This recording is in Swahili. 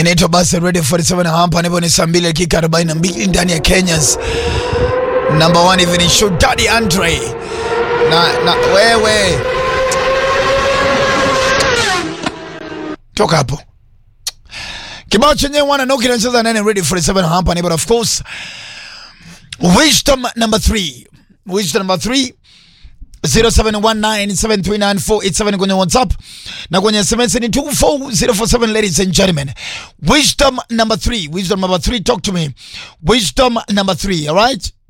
inaitwa basi Radio 47 hapa nipo ni saa 2 dakika 42 ndani ya Kenya's number one evening show Daddy Andre na, na wewe toka hapo kibao chenye wana no kinacheza nane Radio 47 hapa ni but of course wisdom number 3 wisdom number 3 0719739487 kwenye WhatsApp na kwenye SMS ni 24047 ladies and gentlemen. Wisdom number 3, wisdom number 3 talk to me. Wisdom number 3, all right?